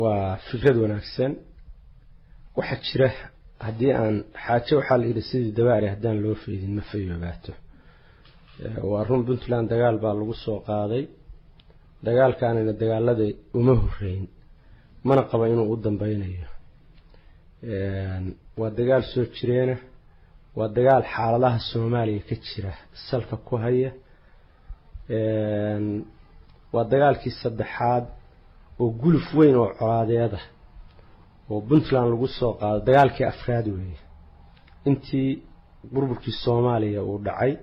waa fikrad wanaagsan waxaa jira haddii aan xaajo waxaa la yidhi sidii dabaari haddaan loo feydin ma fayoobaato waa run puntland dagaal baa lagu soo qaaday dagaalkaanina dagaalada uma horeyn mana qaba inuu u dambeynayo waa dagaal soo jireena waa dagaal xaaladaha soomaaliya ka jira salka ku haya waa dagaalkii saddexaad oo guluf weyn oo colaadeeda oo puntland lagu soo qaado dagaalkii afraad weeye intii burburkii soomaaliya uu dhacay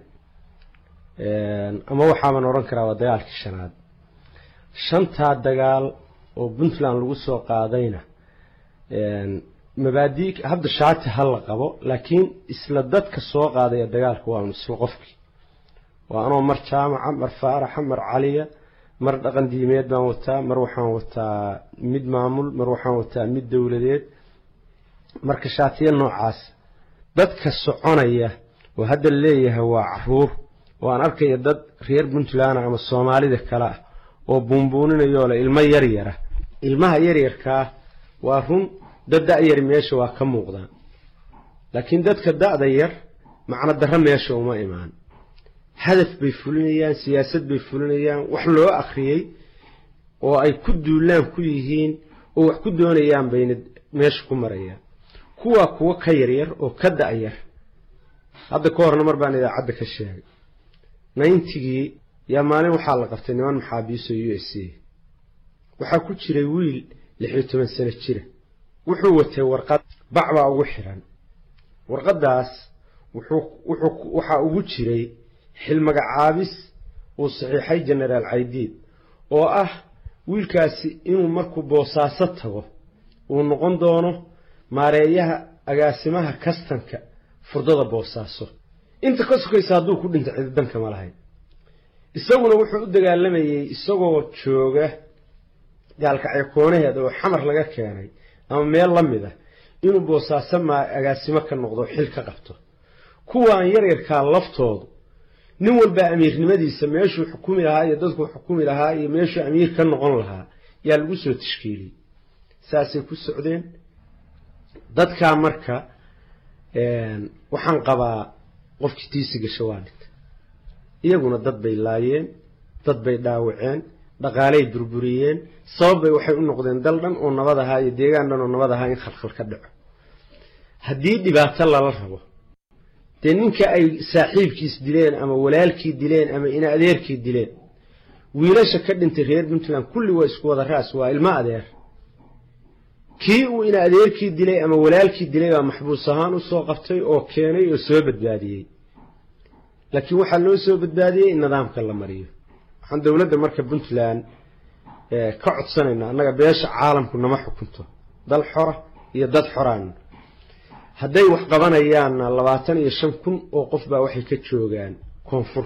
ama waxaaban odhan karaa waa dagaalkii shanaad shantaa dagaal oo puntland lagu soo qaadayna mabaadii hadda shaati ha la qabo laakiin isla dadka soo qaadaya dagaalka waa un isla qofkii waa anoo mar jaamaca mar faaraxa mar caliya mar dhaqan diimeed baan wataa mar waxaan wataa mid maamul mar waxaan wataa mid dowladeed marka shaatiya noocaas dadka soconaya oo hadda leeyahay waa caruur oo aan arkaya dad reer puntland ama soomaalida kale ah oo buunbuuninayoo le ilmo yaryara ilmaha yaryarkaa waa run dad da-yar meesha waa ka muuqdaan laakiin dadka da-da yar macno darro meesha uma imaan hadaf bay fulinayaan siyaasad bay fulinayaan wax loo akhriyey oo ay ku duulaan ku yihiin oo wax ku doonayaan bayna meesha ku marayaan kuwaa kuwo ka yaryar oo ka da-yar hadda ka horna mar baan idaacadda ka sheegay nayntigii yaa maalin waxaa la qabtay niman maxaabiiso u s a waxaa ku jiray wiil lix iyo toban sano jira wuxuu watay warqad bac baa ugu xiran warqaddaas waxaa ugu jiray xilmagacaabis uu saxiixay genaraal caydiid oo ah wiilkaasi inuu markuu boosaaso tago uu noqon doono maareeyaha agaasimaha kastanka furdada boosaaso inta ka sokaysa hadduu ku dhinta cididanka ma lahayn isaguna wuxuu u dagaalamayey isagoo jooga gaalkacyo koonaheeda oo xamar laga keenay ama meel la mid ah inuu boosaaso maa agaasimo ka noqdo xil ka qabto kuwaan yaryarkaa laftoodu nin walbaa amiirnimadiisa meeshuu xukumi lahaa iyo dadkuu xukumi lahaa iyo meeshuu amiir ka noqon lahaa yaa lagu soo tashkiiliyey saasay ku socdeen dadkaa marka waxaan qabaa qofkii tiisi gasho waa dhinta iyaguna dad bay laayeen dad bay dhaawaceen dhaqaaley burburiyeen sabab bay waxay u noqdeen dal dhan oo nabad ahaa iyo deegaan dhan oo nabad ahaa in khalkhal ka dhaco haddii dhibaato lala rabo dee ninka ay saaxiibkiis dileen ama walaalkii dileen ama ina adeerkii dileen wiilasha ka dhintay reer puntland kulli waa isku wada raas waa ilmo adeer kii uu ina adeerkii dilay ama walaalkii dilay baa maxbuus ahaan usoo qabtay oo keenay oo soo badbaadiyey laakiin waxaa loo soo badbaadiyey in nidaamka la mariyo waxaan dowladda marka puntland ka codsanaynaa annaga beesha caalamku nama xukunto dal xora iyo dad xoraan hadday wax qabanayaanna labaatan iyo shan kun oo qof baa waxay ka joogaan koonfur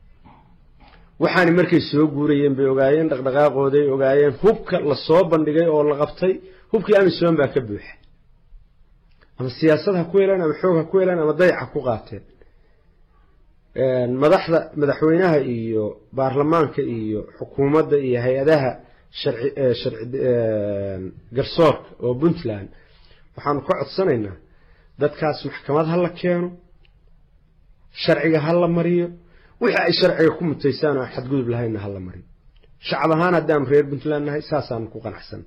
waxaani markay soo guurayeen bay ogaayeen dhaqdhaqaaqooday ogaayeen hubka lasoo bandhigay oo la qabtay hubkii amisom baa ka buuxa ama siyaasad ha ku heleen ama xoog ha ku heleen ama dayac ha ku qaateen madaxda madaxweynaha iyo baarlamaanka iyo xukuumadda iyo hay-adaha garsoorka oo puntland waxaanu ka codsanaynaa dadkaas maxkamad ha la keeno sharciga ha la mariyo wixii ay sharciga ku mutaysaan oo aan xadgudub lahaynna ha la mariyo shacab ahaan haddaanu reer puntland nahay saasaanu ku qanacsan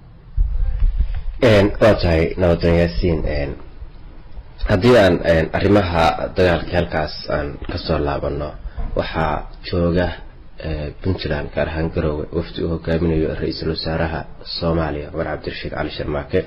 waa tahay nabadan yaasiin haddii aan arrimaha dagaalkii halkaas aan kasoo laabano waxaa jooga puntland gaar ahaan garoowe wafdi uu hogaaminayo ra-iisul wasaaraha soomaaliya cumar cabdirashiid cali sharmaake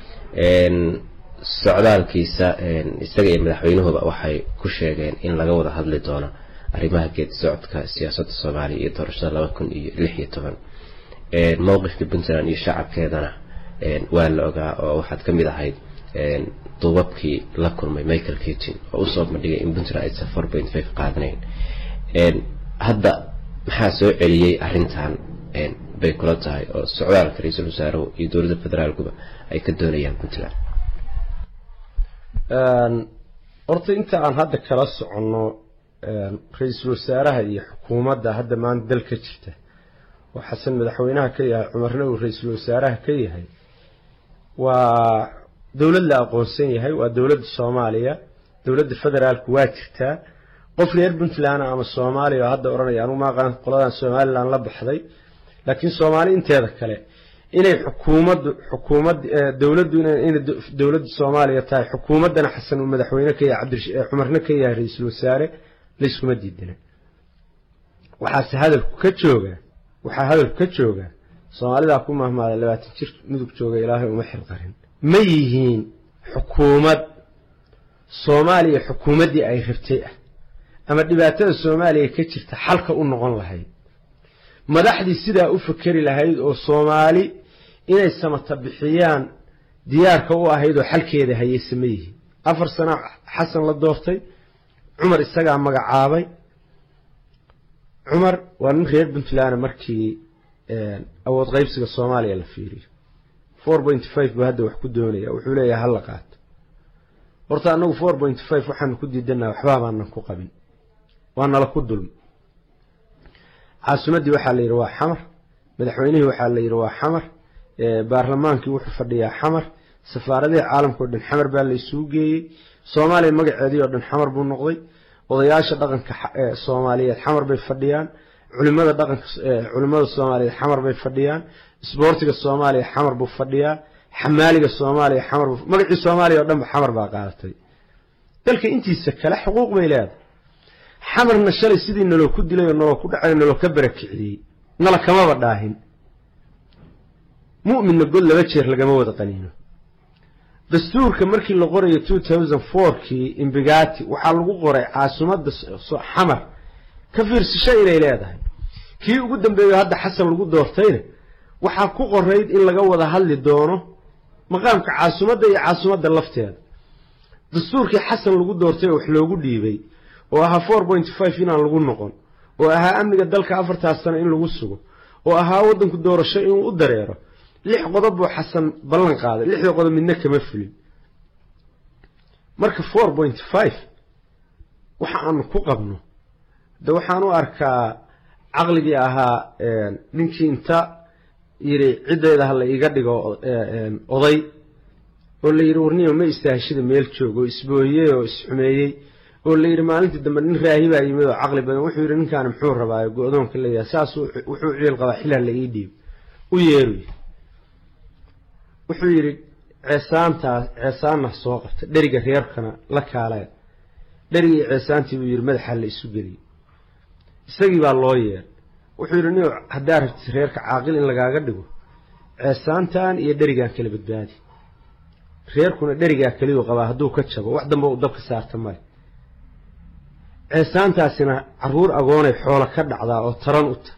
socdaalkiisa isaga iyo madaxweynuhuba waxay ku sheegeen in laga wada hadli doono arrimaha geedi socodka siyaasadda soomaaliya iyo doorashada laba kun iyo lix iyo toban mowqifka puntland iyo shacabkeedana waa la ogaa oo waxaad ka mid ahayd duubabkii la kulmay michael ketin oo usoo bandhigay in puntland aysan four point five qaadanayn hadda maxaa soo celiyey arrintan bay kula tahay oo socdaalka ra-iisul wasaaruhu iyo dowladda federaalkuba ay ka doonayaan puntland horta inta aan hadda kala soconno ra-iisul wasaaraha iyo xukuumadda hadda maanta dalka jirta oo xasan madaxweynaha ka yahay cumarna uu ra-iisul wasaaraha ka yahay waa dowlad la aqoonsan yahay waa dowladda soomaaliya dowladda federaalku waa jirtaa qof reer puntland ama soomaaliya oo hadda odhanaya anugu maaqaan qoladan somalilan la baxday laakiin soomaali inteeda kale inay xukuumaddu xukuumad dowladdu inay dowladda soomaaliya tahay xukuumaddana xasan uu madaxweyne ka yahay cabdi cumarna ka yahay ra-iisul wasaare layskuma diidana waxaase hadalku ka jooga waxaa hadalku ka jooga soomaalidaa ku mahmaaday labaatan jir mudug jooga ilaahay uma xilqarin ma yihiin xukuumad soomaaliya xukuumaddii ay rabtay ah ama dhibaatada soomaaliya ka jirta xalka u noqon lahayd madaxdii sidaa u fakeri lahayd oo soomaali inay samata bixiyaan diyaarka u ahayd oo xalkeeda hayeyse ma yihiin afar sana xasan la doortay cumar isagaa magacaabay cumar waa nin reer puntland markii awood qaybsiga soomaaliya la fiiriyo four point five buu hadda wax ku doonaya wuxuu leeyahay hala qaato horta annagu four point five waxaanu ku diidannaha waxbaa baanan ku qabin waa nala ku dulmi caasimaddii waxaa la yidhi waa xamar madaxweynihii waxaa la yidhi waa xamar baarlamaankii wuxuu fadhiyaa xamar safaaradihii caalamka o dhan xamar baa la isugu geeyey soomaaliya magaceedii oo dhan xamar buu noqday odayaasha dhaqanka soomaaliyeed xamar bay fadhiyaan culimada dhaqanka culimada soomaaliyeed xamar bay fadhiyaan isboortiga soomaaliya xamar buu fadhiyaa xamaaliga soomaaliya xamar buu magacii soomaaliya oo dhan ba xamar baa qaadatay dalka intiisa kale xuquuq bay leedahay xamarna shalay sidii naloo ku dilay oo naloo ku dhacay naloo ka barakiciyey nala kamaba dhaahin mu'minna god laba jeer lagama wada qaniino dastuurka markii la qorayo two thousand fourkii imbigati waxaa lagu qoray caasimadda xamar ka fiirsasho inay leedahay kii ugu dambeeyo hadda xasan lagu doortayna waxaa ku qorayd in laga wada hadli doono maqaamka caasimadda iyo caasimadda lafteeda dastuurkii xasan lagu doortay oo wax loogu dhiibay oo ahaa four point five inaan lagu noqon oo ahaa amniga dalka afartaas sano in lagu sugo oo ahaa waddanku doorasho inuu u dareero lix qodob buu xasan ballan qaaday lixda qodob midna kama fulin marka four point five waxa aanu ku qabno de waxaan u arkaa caqligii ahaa ninkii inta yidhi ciddayda ha la iiga dhigo oday oo la yidhi warniyo ma istaahishada meel joog oo isbooyey oo isxumeeyey oo la yidhi maalintii dambe nin raahibaa yimid oo caqli badan wuxuu yidhi ninkaani muxuu rabaayo go-doonka leeyahay saas wuxuu ciil qabaa xilaa la ii dhiib u yeeruy wuxuu yidhi ceesaantaas ceesaanna soo qabta dheriga reerkana la kaalaya dherigii ceesaantii buu yidhi madaxa la isu geliyey isagii baa loo yeeray wuxuu yidhi nin haddaa rabtid reerka caaqil in lagaaga dhigo ceesaantan iyo dherigaan kala badbaadi reerkuna dherigaa keliyuu qabaa hadduu ka jabo wax dambe uu dabka saarta male ceesaantaasina caruur agoonay xoolo ka dhacdaa oo taran u ta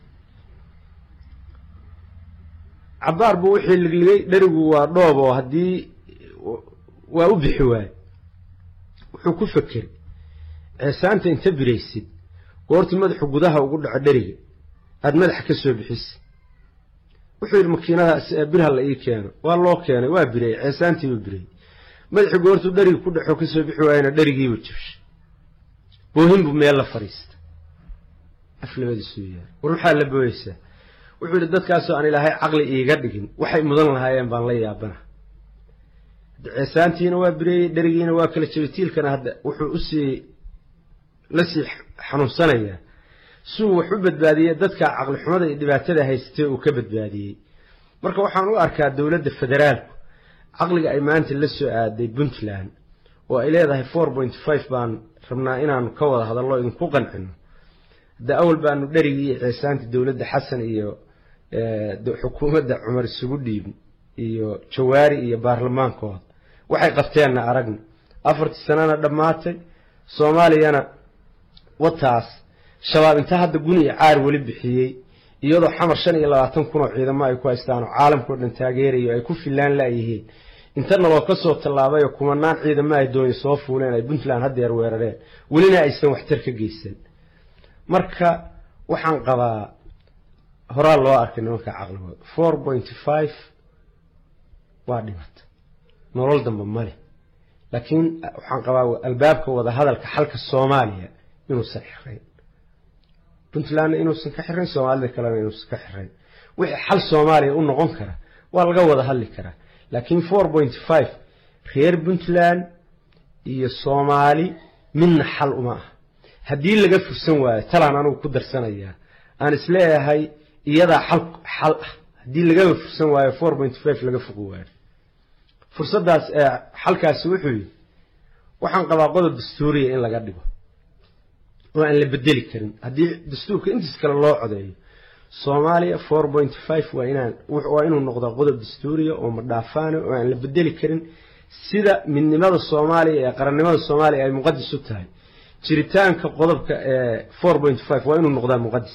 cabaar buu wixii ligligay dherigu waa dhoob oo haddii waa u bixi waaye wuxuu ku fekeray ceesaanta inta biraysid goortii madaxu gudaha ugu dhaco dheriga aada madaxa ka soo bixisa wuxuu yidhi makiinadaas birha la ii keeno waa loo keenay waa birey ceesaantiibuu birey madaxii goortuu dheriga ku dhaxo kasoo bixi waayana dherigiibuu jabshay boohin buu meel la fadhiista aflabadiisuu yaar war maxaa la booyeysaa wuxuu yidhi dadkaasoo aan ilaahay caqli iiga dhigin waxay mudan lahaayeen baan la yaabana hadda ceesaantiina waa bireeyey dherigiina waa kala jabay tiilkana hadda wuxuu usii lasii xanuunsanayaa siuu wax u badbaadiyey dadka caqli xumada iyo dhibaatada haystay uu ka badbaadiyey marka waxaan u arkaa dowladda federaalku caqliga ay maanta la soo aaday puntland oo ay leedahay four point five baan rabnaa inaanu ka wada hadallo idinku qancino hadda awal baanu dherigii iyo ceesaantii dowladda xasan iyo xukuumadda cumar isugu dhiibin iyo jawaari iyo baarlamaankooda waxay qabteenna aragna afartii sanana dhammaatay soomaaliyana wataas shabaab inta hadda guni iyo caar weli bixiyey iyadoo xamar shan iyo labaatan kun oo ciidamo ay ku haystaan oo caalamkao dhan taageerayo ay ku fillaan laayihiin intana loo ka soo tallaabayoo kumanaan ciidamo ay dooni soo fuuleen ay puntland haddeer weerareen welina aysan waxtar ka geysan marka waxaan qabaa horaa loo arkay nimanka caqligooda four point five waa dhimata nolol dambe male laakiin waxaan qabaa albaabka wada hadalka xalka soomaaliya inuusan xirayn puntlandna inuusan ka xirayn soomaalida kalena inuusan ka xirayn wixii xal soomaaliya u noqon kara waa laga wada hadli karaa laakiin four point five reer puntland iyo soomaali midna xal uma ah haddii laga fursan waayo talaan anugu ku darsanayaa aan isleeyahay iyadaa xal xal ah haddii lagaba fursan waayo four point five laga foqi waayo fursaddaas xalkaasi wuxuu yidhi waxaan qabaa qodob dastuuriya in laga dhigo oo aan la bedeli karin haddii dastuurka intiis kale loo codeeyo soomaaliya four point five waa inaan waa inuu noqdaa qodob dastuuriya oo madhaafaana oo aan la bedeli karin sida midnimada soomaaliya ee qarannimada soomaaliya ay muqadis u tahay jiritaanka qodobka ee four point five waa inuu noqdaa muqadis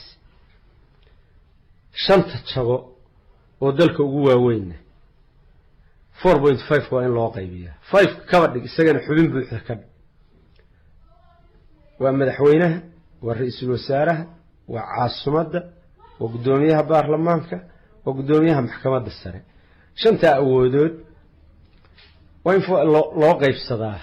shanta jago oo dalka ugu waaweyna four point five waa in loo qaybiyaa five kaba dhig isagana xubin buuxda ka dhig waa madaxweynaha waa ra-iisul wasaaraha waa caasimadda waa guddoomiyaha baarlamaanka waa guddoomiyaha maxkamadda sare shantaa awoodood waa in loo qaybsadaa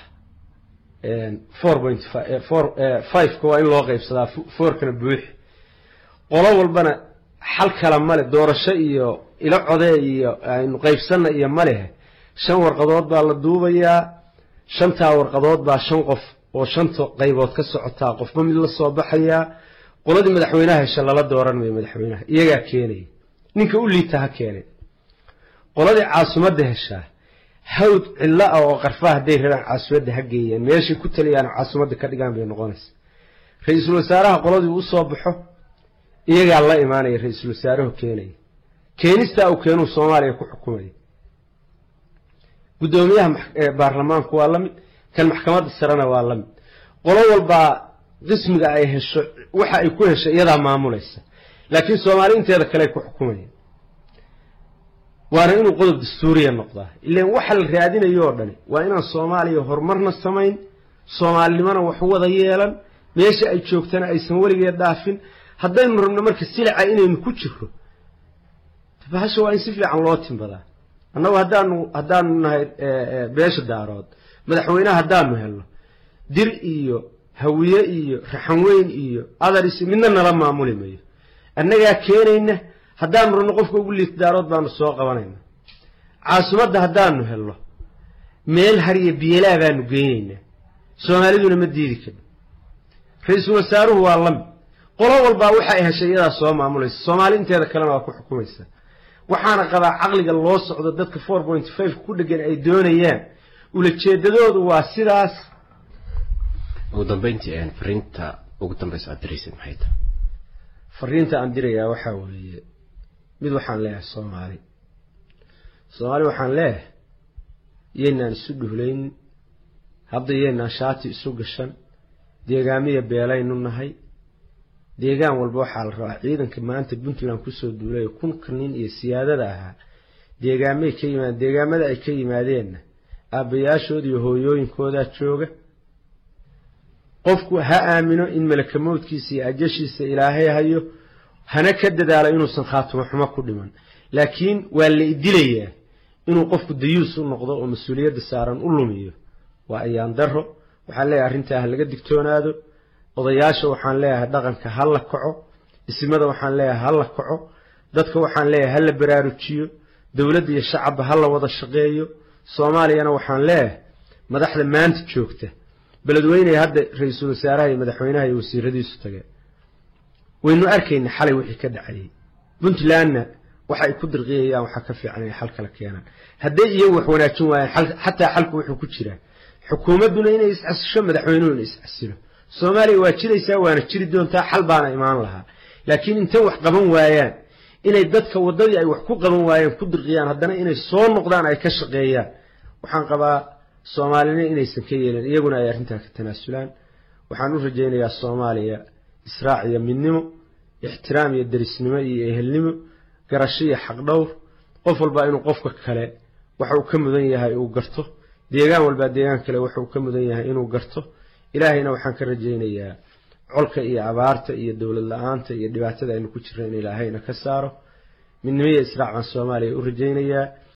four point four fiveka waa in loo qaybsadaa fourkana buuxi qolo walbana xal kala male doorasho iyo ilo codee iyo aynu qaybsanna iyo malehe shan warqadood baa la duubayaa shantaa warqadood baa shan qof oo shanta qaybood ka socotaa qofba mid la soo baxayaa qoladii madaxweynaha hesha lala dooran mayo madaxweynaha iyagaa keenaya ninka u liita ha keenay qoladii caasimadda heshaa hawd cillo ah oo qarfaa hadday rabaan caasimadda ha geeyaan meeshay ku taliyaan caasimadda ka dhigaan bay noqonaysa ra-iisul wasaaraha qoladii u soo baxo iyagaa la imaanaya ra-iisul wasaarahu keenaya keenistaa uu keenuu soomaaliya ku xukumaya guddoomiyaha baarlamaanku waa la mid kan maxkamadda sarena waa la mid qolo walbaa qismiga ay hesho waxa ay ku hesho iyadaa maamulaysa laakiin soomaali inteeda kale ay ku xukumayaan waana inuu qodob dastuuriya noqdaa ilan waxa la raadinayo oo dhani waa inaan soomaaliya horumarna samayn soomaalinimona wax wada yeelan meesha ay joogtana aysan weligeed dhaafin haddaynu rabno marka silica inaynu ku jiro bahasha waa in si fiican loo timbadaa annagu haddaanu haddaanu nahay beesha daarood madaxweyneha haddaanu helno dir iyo hawiye iyo raxanweyn iyo adaris midna nala maamuli mayo annagaa keenayna haddaanu rabno qofka ugu liita daarood baanu soo qabanayna caasimadda haddaanu helno meel hariya bielaa baanu geynaynaa soomaaliduna ma diidi karno ra-iisul wasaaruhu waa lamid qolo walbaa waxa ay heshay iyadaa soo maamulaysa soomaali inteeda kalena waa ku xukumaysa waxaana qabaa caqliga loo socdo dadka four point five ku dhegan ay doonayaan ulajeedadoodu waa sidaas ugu dambeyntii fariinta ugu dambeysa aad diraysad maxay tahay fariinta aan dirayaa waxaa weeye mid waxaan leeyahay soomaali soomaali waxaan leeyahay iyaynaan isu dhuhlayn hadda iyaynaan shaati isu gashan deegaamiya beelaynu nahay deegaan walba waxaa la rabaa ciidanka maanta puntland kusoo duulay kunka nin iyo siyaadada ahaa deegaamay ka yimaadeen deegaamada ay ka yimaadeenna aabbayaashooda iyo hooyooyinkoodaa jooga qofku ha aamino in malaka mowdkiisa iyo ajashiisa ilaahay hayo hana ka dadaalo inuusan khaatimo xumo ku dhiman laakiin waa la idilayaa inuu qofku dayuus u noqdo oo mas-uuliyadda saaran u lumiyo waa ayaan daro waxaan leeyahay arrintaa ha laga digtoonaado odayaasha waxaan leeyahay dhaqanka ha la kaco isimada waxaan leeyahay ha la kaco dadka waxaan leeyahay ha la baraarujiyo dowladda iyo shacabba ha la wada shaqeeyo soomaaliyana waxaan leeyahay madaxda maanta joogta beledweyney hadda ra-iisul wasaaraha iyo madaxweynaha iyo wasiiradiisu tageen waynu arkayna xalay wixii ka dhacayay puntlandna waxa ay ku dirqiyayaan waxaa ka fiican inay xal kala keenaan hadday iyagu wax wanaajin waayaan xataa xalku wuxuu ku jiraa xukuumadduna inay iscasisho madaxweynuhu inay iscasilo soomaaliya waa jiraysaa waana jiri doontaa xal baana imaan lahaa laakiin intay wax qaban waayaan inay dadka waddadii ay wax ku qaban waayeen ku dirqiyaan haddana inay soo noqdaan ay ka shaqeeyaan waxaan qabaa soomaalina inaysan ka yeelin iyaguna ay arrintaa ka tanaasulaan waxaan u rajaynayaa soomaaliya israac iyo midnimo ixtiraam iyo derisnimo iyo ehelnimo garasho iyo xaqdhowr qof walbaa inuu qofka kale waxa uu ka mudan yahay uu garto deegaan walbaa deegaan kale waxa uu ka mudan yahay inuu garto ilaahayna waxaan ka rajaynayaa colka iyo abaarta iyo dowlad la-aanta iyo dhibaatada aynu ku jirna in ilaahayna ka saaro midnimo iyo israac baan soomaaliya u rajaynayaa